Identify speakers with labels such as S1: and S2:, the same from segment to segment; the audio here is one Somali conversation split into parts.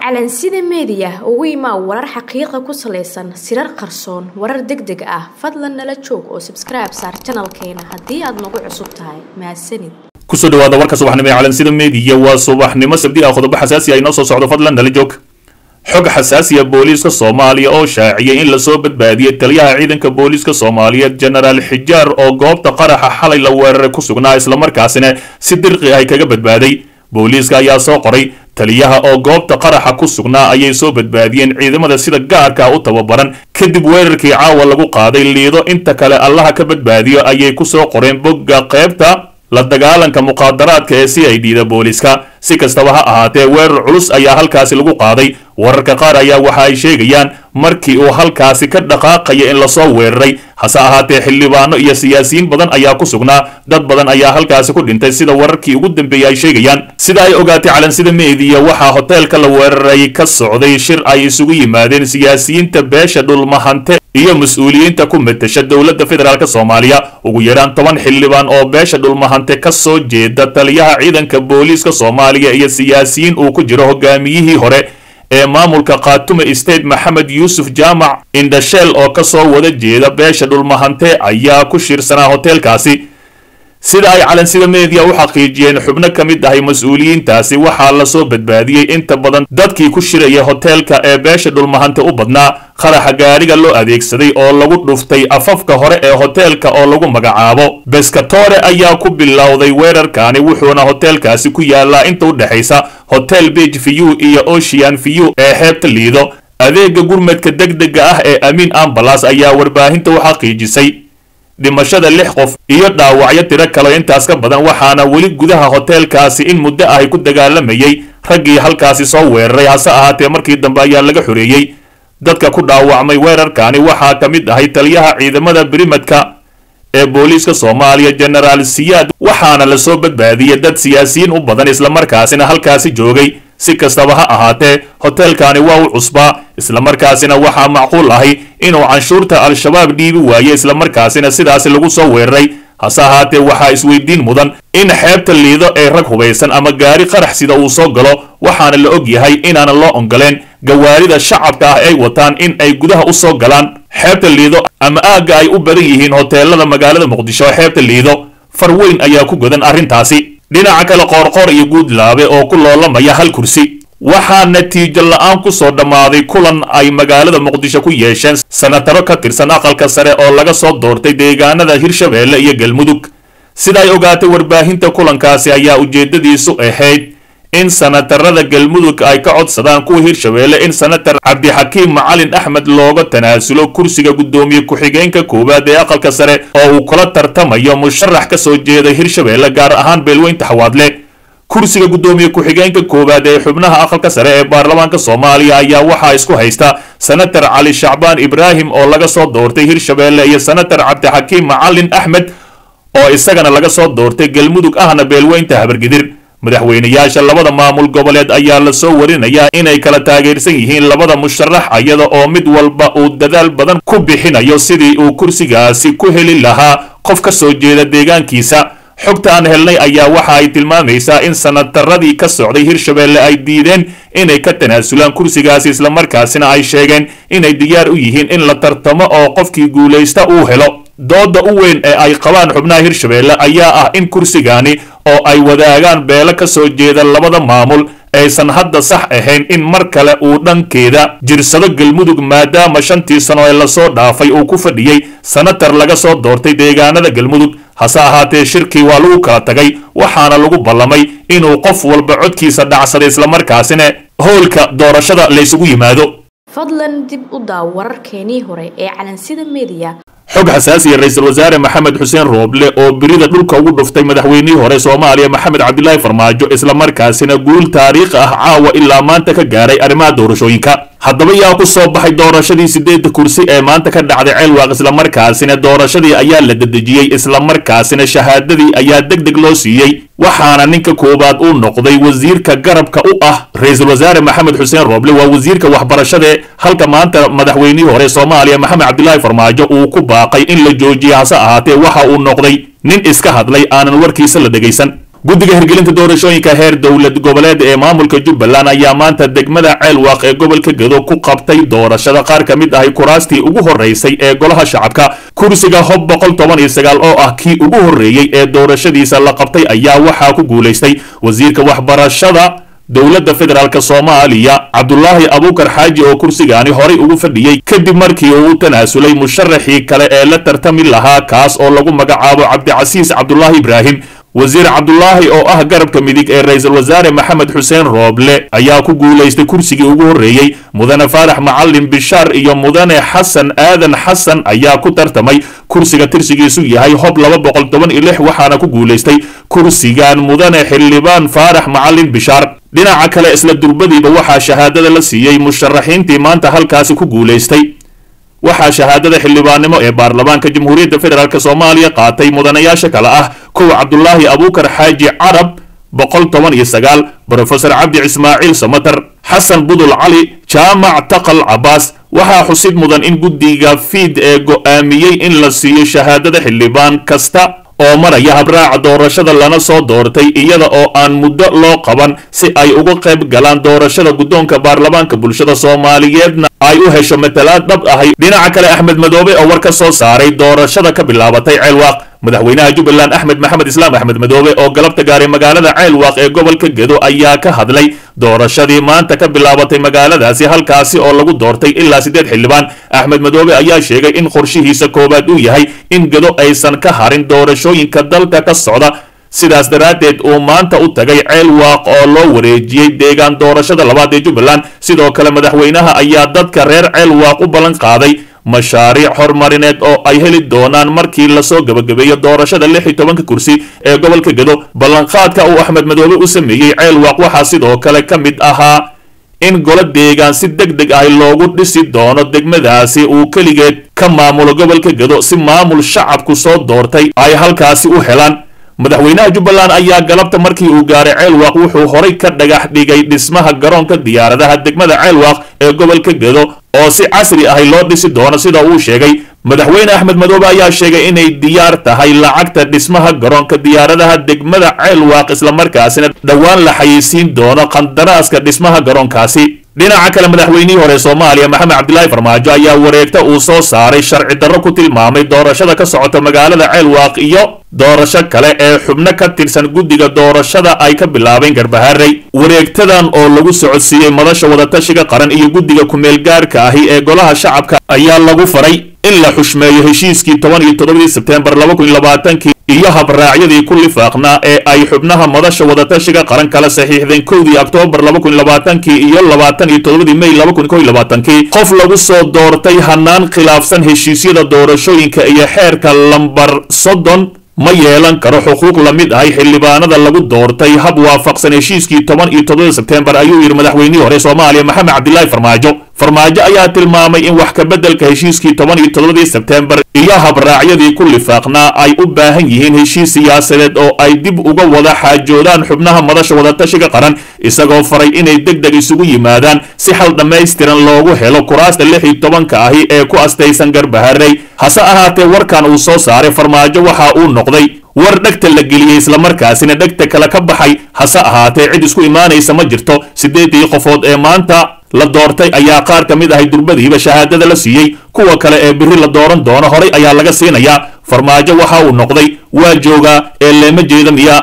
S1: calansida meediya ugu imaa warar xaqiiqa ku salaysan sirar qarsoon warar deg deg ah fadlan nala joog oo sabskribe saar janalkeena haddii aad nagu cusub tahay mahadsanid
S2: kusoo dhawaada warka subaxnimo ee calansida meediya waa subaxnimo sabdi ah qodobo xasaasi ah inoo soo socdo fadlan nala joog xog xasaasiya booliiska soomaaliya oo shaaciyay in lasoo badbaadiyey taliyaha ciidanka booliiska soomaaliyeed jenaraal xijaar oo goobta qaraxa xalay la weeraray ku sugnaa islamarkaasina si dirqi ah kaga badbaaday booliiska ayaa soo qoray taliyaha oo goobta qaraxa ku sugnaa ayay soo badbaadiyeen ciidamada sida gaarka u tababaran kadib weerarkii caawa lagu qaaday liido inta kale allaha ka badbaadiyo ayay ku soo qoreen bogga qaybta la dagaalanka muqaadaraadka ee c i d da booliiska si kastaba ha ahaatee weerar culus ayaa halkaasi lagu qaaday wararka qaar ayaa waxa ay sheegayaan markii uu halkaasi ka dhaqaaqaya in lasoo weeraray hase ahaatee xildhibaano iyo siyaasiyiin badan ayaa ku sugnaa dad badan ayaa halkaasi ku dhintay sida wararkii ugu dambeeyey ay sheegayaan sida ay ogaatay calansida meediya waxaa hoteelka la weeraray ka socday shir ay isugu yimaadeen siyaasiyiinta beesha dhulmahante iyo mas-uuliyiinta ku matasha dowladda federaalk soomaaliya ugu yaraan toban xildhibaan oo beesha dhulmahante ka soo jeeda taliyaha ciidanka booliiska soomaaliya iyo siyaasiyiin uu ku jiro hogaamiyihii hore ee maamulka khaatume state maxamed yuusuf jaamac indhasheel oo ka soo wada jeeda beesha dhulmahante ayaa ku shirsanaa hoteelkaasi sida ay calansida meediya u xaqiijiyeen xubno ka mid ahay mas-uuliyiintaasi waxaa lasoo badbaadiyey inta badan dadkii ku shiraya hoteelka ee beesha dhulmahante u badnaa qaraxa gaadhiga loo adeegsaday oo lagu dhuftay afafka hore ee hoteelka oo lagu magacaabo beskatore ayaa ku bilowday weerarkaani wuxuuna hoteelkaasi ku yaalaa inta u dhexaysa hotel beg view iyo ocean view ee xeebta liido adeega gurmadka degdega ah ee amiin ambalas ayaa warbaahinta u xaqiijisay dhimashada lix qof iyo dhaawacyo tiro kale intaas ka badan waxaana weli gudaha hoteelkaasi in muddo ahy ku dagaalamayay raggii halkaasi soo weeraray hase ahaatee markii dambe ayaa laga xoreeyey dadka ku dhaawacmay weerarkaani waxaa ka mid ahay taliyaha ciidamada birimadka ee booliiska soomaaliya jenaraal siyaad waxaana lasoo badbaadiyey dad siyaasiyiin u badan islamarkaasina halkaasi joogay si kastaba ha ahaatee hoteelkaani waa u cusbaa islamarkaasina waxaa macquul ahay inuu canshuurta al-shabaab dhiibi waaye islamarkaasina sidaasi lagu soo weeraray hase ahaatee waxaa isweydiin mudan in xeebta liido ee rag hubaysan ama gaari qarax sida uu soo galo waxaana la og yahay inaanan loo ongoleen gawaarida shacabka ah ay wataan in ay gudaha u soo galaan xeebta liido ama aagga ay u badan yihiin hoteelada magaalada muqdisho xeebta liido far weyn ayaa ku godan arrintaasi dhinaca kale qoorqoor iyo guudlaabe oo ku loolamaya hal kursi waxaa natiijo la-aan ku soo dhammaaday kulan ay magaalada muqdisho ku yeesheen sanataro ka tirsan aqalka sare oo laga soo doortay deegaanada hirshabeelle iyo galmudug sida ay ogaatay warbaahinta kulankaasi ayaa ujeeddadiisu ahayd in sanatarada galmudug ay ka codsadaan kuwa hirshabeelle in sanatar cabdixakiim macalin axmed looga tanaasulo kursiga guddoomiye ku-xigeenka koowaad ee aqalka sare oo uu kula tartamayo musharax ka soo jeeda hirshabeelle gaar ahaan beelweynta xawaadle kursiga guddoomiye ku-xigeenka koowaad ee xubnaha aqalka sare ee baarlamaanka soomaaliya ayaa waxaa isku haysta sanatar cali shacbaan ibraahim oo laga soo doortay hirshabeelle iyo sanatar cabdixakiim macalin axmed oo isagana laga soo doortay galmudug ahna beelweynta habargidir madaxweynayaasha labada maamul goboleed ayaa lasoo warinayaa inay kala taageersan yihiin labada musharax iyada oo mid walba uu dadaal badan ku bixinayo sidii uu kursigaasi ku heli lahaa qof ka soo jeeda deegaankiisa xogta aan helnay ayaa waxa ay tilmaamaysaa in sanataradii ka socday hirshabeelle ay diideen inay ka tanaasulaan kursigaasi islamarkaasina ay sheegeen inay diyaar u yihiin in la tartamo oo qofkii guulaysta uu helo dooda u weyn ee ay qabaan xubnaha hirshabeelle ayaa ah in kursigaani oo ay wadaagaan beelo ka soo jeeda labada maamul aysan hadda sax ahayn in mar kale uu dhankeeda jirsado galmudug maadaama shantii sano ee lasoo dhaafay uu ku fadhiyey sanatar laga soo doortay deegaanada galmudug hase ahaatee shirkii waa lagu kala tagay waxaana lagu ballamay inuu qof walba codkiisa dhacsaday islamarkaasina howlka doorashada laysugu yimaado
S1: fadlan dib u daaw wararkeenii hore ee calansida meediya
S2: xog xasaasiya ra-iisul wasaare maxamed xuseen rooble oo birida dhulka ugu dhuftay madaxweynihii hore soomaaliya maxamed cabdilaahi farmaajo islamarkaasina guul taariikhi ah caawa ilaa maanta ka gaaray arrimaha doorashooyinka haddaba yaa ku soo baxay doorashadii sideedda kursi ee maanta ka dhacday ceelwaaq islamarkaasina doorashadii ayaa la dedejiyey islamarkaasina shahaadadii ayaa deg deg loo siiyey waxaana ninka koowaad uu noqday wasiirka garabka u ah ra-iisul wasaare maxamed xuseen rooble waa wasiirka waxbarashade halka maanta madaxweynihii hore soomaaliya maxamed cabdilaahi farmaajo uu ku baaqay in la joojiyo hase ahaatee waxa uu noqday nin iska hadlay aanan warkiisa la dhegaysan guddiga hirgelinta doorashooyinka heer dowlad goboleed ee maamulka jubbaland ayaa maanta degmada ceelwaaq ee gobolka gedo ku qabtay doorashada qaar ka mid ahay kuraastii ugu horreysay ee golaha shacabka kursiga hob boqol toban iyo sagaal oo ah kii ugu horreeyey ee doorashadiisa la qabtay ayaa waxaa ku guulaystay wasiirka waxbarashada dowladda federaalk soomaaliya cabdulaahi abuukar xaaji oo kursigaani horay ugu fadhiyey kadib markii uu u tanaasulay musharaxii kale ee la tartami lahaa kaas oo lagu magacaabo cabdicasiis cabdulaahi ibraahim wasiir cabdulaahi oo ah garabka midig ee ra-iisul wasaare maxamed xuseen rooble ayaa ku guulaystay kursigii ugu horreeyey mudane faarax macalin bishaar iyo mudane xasan aadan xasan ayaa ku tartamay kursiga tirsigiisu yahay hob laba boqol toban iyo lix waxaana ku guulaystay kursigan mudane xildhibaan faarax macalin bishaar dhinaca kale isla durbadiiba waxaa shahaadada la siiyey musharaxiintii maanta halkaasi ku guulaystay waxaa shahaadada xildhibaannimo ee baarlamaanka jamhuuriyadda federaalk soomaaliya qaatay mudanayaasha kale ah kow cabdulaahi abuukar xaaji carab boqol toban iyo sagaal brofesor cabdi ismaaciil samatar xasan budul cali jaamac taqal cabaas waxaa xusid mudan in guddiga fiid ee go'aamiyey in la siiyo shahaadada xildhibaan kasta oo maraya habraaca doorashada lana soo doortay iyada oo aan muddo loo qaban si ay uga qayb galaan doorashada guddoonka baarlamaanka bulshada soomaaliyeedna ay u hesho matalaad dhab ahay dhinaca kale axmed madoobe oo war ka soo saaray doorashada ka bilaabatay ceelwaaq madaxweynaha jubbaland axmed maxamed islaam axmed madoobe oo galabta gaaray magaalada ceelwaaq ee gobolka gedo ayaa ka hadlay doorashadii maanta ka bilaabatay magaaladaasi halkaasi oo lagu doortay ilaa siddeed xildhibaan axmed madoobe ayaa sheegay in qorshihiisa koowaad uu yahay in gedo aysan ka harin doorashooyinka dalka ka socda sidaas daraaddeed uu maanta u tagay ceelwaaq oo loo wareejiyey deegaan doorashada labaad ee jubbaland sidoo kale madaxweynaha ayaa dadka reer ceelwaaq u ballan qaaday mashaariic horumarineed oo ay heli doonaan markii lasoo gebagabeeyo doorashada lix iyo tobanka kursi ee gobolka gedo ballanqaadka uu axmed madoobe u sameeyey ceelwaaq waxaa sidoo kale ka mid ahaa in golo deegaan si deg deg ah loogu dhisi doono degmadaasi uu keligeed ka maamulo gobolka gedo si maamul shacabku soo doortay ay halkaasi u helaan madaxweynaha jubbaland ayaa galabta markii uu gaaray ceelwaaq wuxuu horay ka dhagax dhigay dhismaha garoonka diyaaradaha degmada ceelwaaq ee gobolka gedo oo si casri ahi loo dhisi doono sida uu sheegay madaxweyne axmed madoobe ayaa sheegay inay diyaar tahay lacagta dhismaha garoonka diyaaradaha degmada ceelwaaq islamarkaasina dhowaan la xayeysiin doono qandaraaska dhismaha garoonkaasi dhinaca kale madaxweynihii hore soomaaliya maxamed cabdilaahi farmaajo ayaa wareegta uu soo saaray sharci darro ku tilmaamay doorashada ka socota magaalada ceelwaaq iyo doorasho kale ee xubno ka tirsan guddiga doorashada ay ka bilaabeen garbaharey wareegtadan oo lagu socodsiiyey madasha wadatashiga qaran iyo guddiga ku-meelgaarka ahi ee golaha shacabka ayaa lagu faray in la xushmeeyo heshiiskii toban iyo toddobadii sebteembar laba kun iyo labaatankii iyo habraacyadii ku lifaaqnaa ee ay xubnaha madasha wadatashiga qaran kala saxiixdeen kowdii oktoobar laba kun iyo labaatankii iyo labaatan iyo toddobadii mey laba kun kow iyo labaatankii qof lagu soo doortay hanaan khilaafsan heshiisyada doorashooyinka iyo xeerka lambar soddon ma yeelan karo xuquuq la mid ahay xildhibaanada lagu doortay hab waafaqsan heshiiskii toban iyo toddobada sebteembar ayuu yidhi madaxweynihii hore soomaaliya maxamed cabdilaahi farmaajo farmaajo ayaa tilmaamay in wax ka beddelka heshiiskii toban iyo toddobadii sebteembar iyo habraacyadii ku lifaaqnaa ay u baahan yihiin heshiis siyaasadeed oo ay dib uga wada xaajoodaan xubnaha madasha wadatashiga qaran isagoo faray inay deg deg isugu yimaadaan si xal dhammaystiran loogu helo kuraasta lix iyo tobanka ahi ee ku astaysan garbaharey hase ahaatee warkan uu soo saaray farmaajo waxa uu noqday war dhegta la geliyey islamarkaasina dhegta kale ka baxay hase ahaatee cid isku imaanaysa ma jirto siddeedii qofood ee maanta la doortay ayaa qaar ka mid ahay durbadiiba shahaadada la siiyey kuwa kale ee biri la dooran doono horay ayaa laga siinayaa farmaajo waxa uu noqday waa joogaa ee leema jeeda miya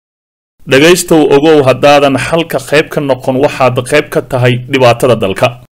S2: dhegaystow ogow haddaadan xalka qayb ka noqon waxaad qayb ka tahay dhibaatada dalka